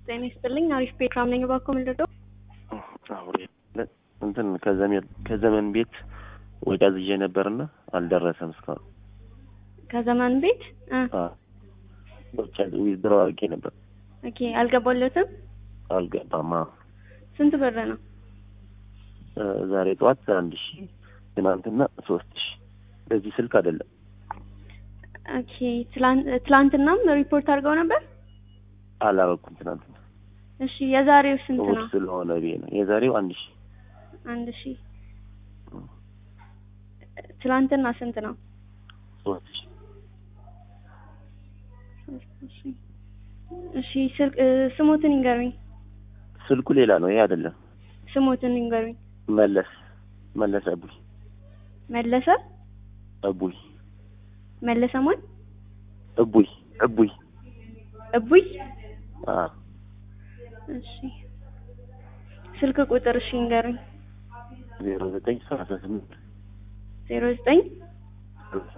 ጤና ይስጥልኝ። አሪፍ ፕሮግራም ነኝ። እባክዎ ምንድን ነው? አሁን እንትን ከዘመን ከዘመን ቤት ወጪ አዝዤ ነበርና አልደረሰም እስካሁን። ከዘመን ቤት እ ወጪ ዊዝድሮ አድርጌ ነበር ኦኬ። አልገባለትም? አልገባም። አዎ። ስንት ብር ነው? እ ዛሬ ጠዋት አንድ ሺ ትናንትና ሶስት ሺ በዚህ ስልክ አይደለም። ኦኬ። ትላንት ትላንትናም ሪፖርት አድርገው ነበር? አላረኩም ትናንትና እሺ። የዛሬው ስንት እሑድ ነው? ስለሆነ ብዬ ነው። የዛሬው አንድ ሺ አንድ ሺህ ትላንትና ስንት ነው? ሶስት ሺ እሺ እሺ። ስልክ እ ስሞትን ይንገሩኝ። ስልኩ ሌላ ነው። ይሄ አይደለም። ስሞትን ይንገሩኝ። መለስ መለስ እቡይ መለሰ እቡይ መለሰ ማን? እቡይ እቡይ እቡይ አ እሺ። ስልክ ቁጥር እሺ ይንገሩኝ። ዜሮ ዘጠኝ ሰላሳ ስምንት ዜሮ ዘጠኝ